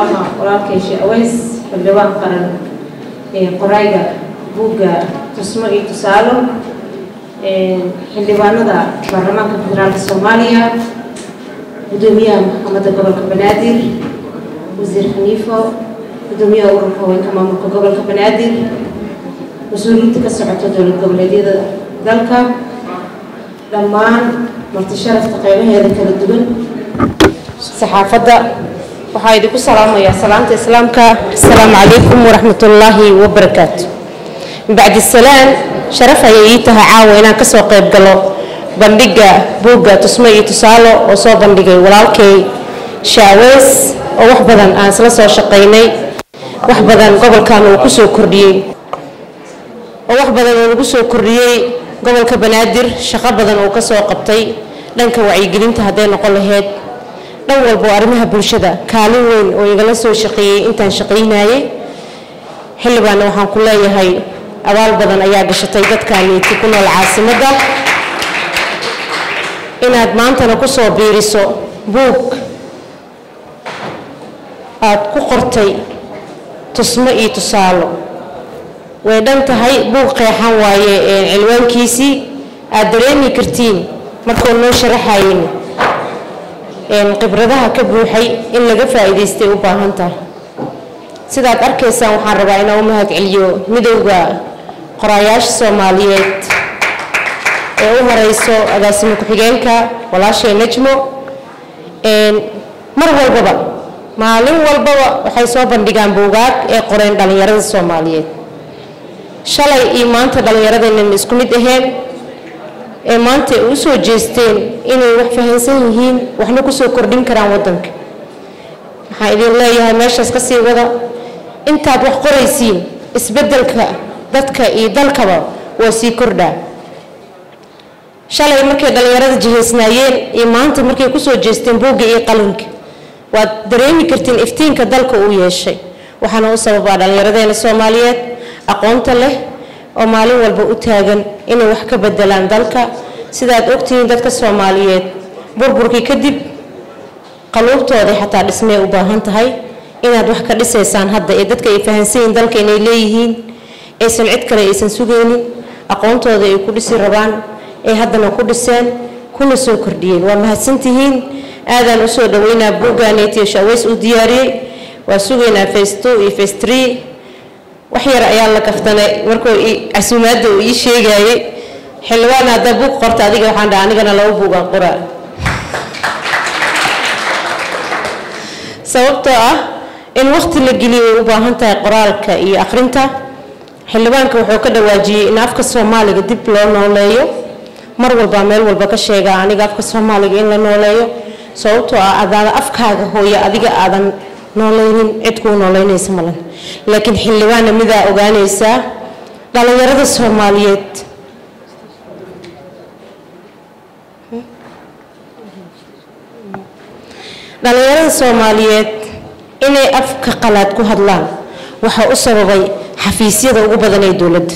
walaalkay sheekh aweys xildhibaan qaran ee qorayga buugga tusmo iyo tusaalo xildhibaanada baarlamaanka federaalka soomaaliya gudoomiyaha maxkamadda gobolka banaadir wasiir xaniifo gudoomiyaha ururka haweenka maamulka gobolka banaadir mas-uuliyiinta ka socota dowlad goboleedyada dalka dhammaan marti sharafta qeybaheeda kala duwan saxaafadda waxaa idinku salaamayaa salaamta islaamka asalaamu calaykum waraxmat ullaahi wabarakaatu bacdi salaan sharaf ayay ii tahay caawa inaan kasoo qayb galo bandhigga buugga tusmo iyo tusaalo oo soo bandhigay walaalkay shaaweys oo wax badan aan isla soo shaqaynay wax badan gobolkan uu kusoo kordhiyey oo wax badan uu nagu soo kordhiyey gobolka banaadir shaqo badan uu kasoo qabtay dhanka wacyigelinta hadday noqon lahayd dhan walba oo arrimaha bulshada kaalin weyn oo igala soo shaqeeyey intaan shaqaynayay xildhibaanna waxaan ku leeyahay abaal badan ayaa gashatay dadkaaniiti ku nool caasimadda inaad maantana kusoo biiriso buug aad ku qortay tusmo iyo tusaalo way dhan tahay buug qeexan waaye cilwaankiisii aad dareemi kartiin markuu noo sharaxayin khibradaha ka buuxay in laga faa'iidaystay u baahan tahay sidaad arkaysaan waxaan rabaa inaan u mahad celiyo midowda qoraayaasha soomaaliyeed ee u horeyso agaasimo ku-xigeenka walaashay najmo mar walbaba maalin walbaba waxay soo bandhigaan buugaag ee qoreen dhallinyarada soomaaliyeed shalay iyo maanta dhallinyaradeenan isku mid aheen ee maanta ay u soo jeesteen inay wax fahansan yihiin waxna kusoo kordhin karaan waddanka waxaan idin leeyahay meeshaas ka sii wada intaad wax qoraysiin isbeddelka dadka iyo dalkaba waa sii kordhaa shalay markay dhallinyarada jihaysnaayeen iyo maanta markay kusoo jeesteen buugga iyo qalinka waad dareemi kartiin iftiinka dalka uu yeeshay waxaana u sababaa dhallinyaradeena soomaaliyeed aqoonta leh oo maalin walba u taagan inay wax ka bedelaan dalka sidaad ogtihiin dadka soomaaliyeed burburkii kadib qaluubtooda xataa dhismay u baahan tahay inaad wax ka dhisaysaan hadda ee dadka ay fahansanyiin dalka inay leeyihiin aysan cid kale aysan sugaynin aqoontooda ay ku dhisi rabaan ay haddana ku dhiseen kuna soo kordhiyeen waa mahadsantihiin aadaan usoo dhaweynaa buuggaanetiyo shaaweys uu diyaariyey waa sugaynaa face two iyo face three wax yar ayaa la kaftanay markuu casuumaadda uu ii sheegayey xildhibaan haddaa buug qorta adiga waxaan dhaha anigana laba buugaan qoraa sababtoo ah in waqti la geliyo ay u baahan tahay qoraalka iyo akhrinta xildhibaanka wuxuu ka dhawaajiyey in afka soomaaliga dib loo nooleeyo mar walbaa meel walba ka sheegaa aniga afka soomaaliga in la nooleeyo sababtoo ah adaada afkaaga hooya adiga aadan nooleynin cid kuu nooleynaysa malan laakiin xildhibaanna midaa ogaanaysaa dhallinyarada soomaaliyeed dhallinyarada soomaaliyeed inay afka qalaad ku hadlaan waxaa u sababay xafiisyada ugu badan ee dowladda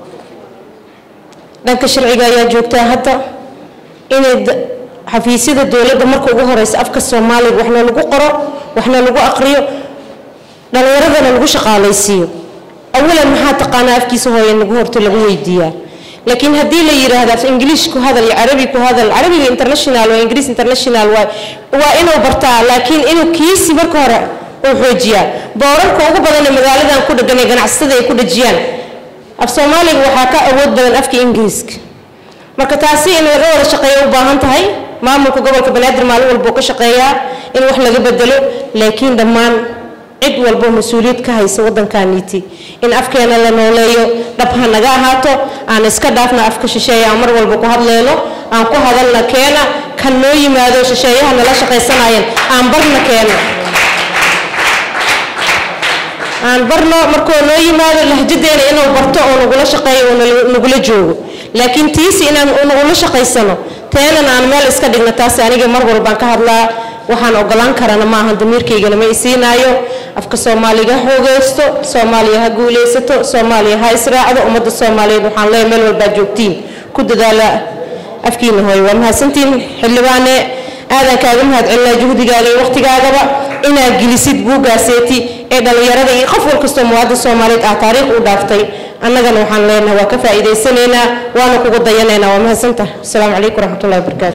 dhanka sharciga ayaa joogtaa hadda inay xafiisyada dowladda marka ugu horeysa afka soomaaliga waxna lagu qoro waxna lagu aqriyo dhallinyaradana lagu shaqaalaysiiyo awalan maxaa taqaanaa afkiisa hooye nagu horta lagu weydiiyaa laakiin haddii la yidhaahdo af ingiliish ku hadal iyo carabi ku hadal carabiga international waa ingiriis international waa waa inuu bartaa laakiin inuu kiisi marka hore uu xoojiyaa boorarka ugu badan ee magaaladan ku dhegan ee ganacsatada ay ku dhejiyaan af soomaaliga waxaa ka awood badan afka ingiriiska marka taasi in laga wada shaqeeyo u baahan tahay maamulka gobolka banaadir maalin walbuu ka shaqeeyaa in wax laga bedelo laakiin dhammaan cid walbo mas-uuliyad ka haysa waddankaaniiti in afkeena la nooleeyo dhab ha naga ahaato aan iska dhaafna afka shisheeye aan mar walba ku hadleyno aan ku hadalna keena kan noo yimaado shisheeyaha nala shaqaysanayeen aan barna keena aan barno markuu noo yimaado lahjadeena inuu barto oo nagula shaqeeyo oo nagula joogo laakiin tiisi inaan nagula shaqaysano teenan aan meel iska dhigno taasi aniga mar walbaan ka hadlaa waxaan ogolaan karana maahan damiirkaygana ma isiinaayo afka soomaaliga ha xoogeysto soomaaliya ha guuleysato soomaaliya ha israacdo ummadda soomaaliyeed waxaan leeyahay meel walbaad joogtiin ku dadaala afkiina hooyo waa mahadsantiin xildhibaane aadan kaaga mahad celinaa juhdigaaga iyo waqtigaagaba inaad gelisid buugaaseeti ee dhallinyarada iyo qof wal kastoo muwaadin soomaaliyeed ah taariikh u dhaaftay annagana waxaan leenahay waa ka faa'iidaysanaynaa waana kugu dayanaynaa waa mahadsantahay asalaamu calaykum waraxmatullahi wabarakaatu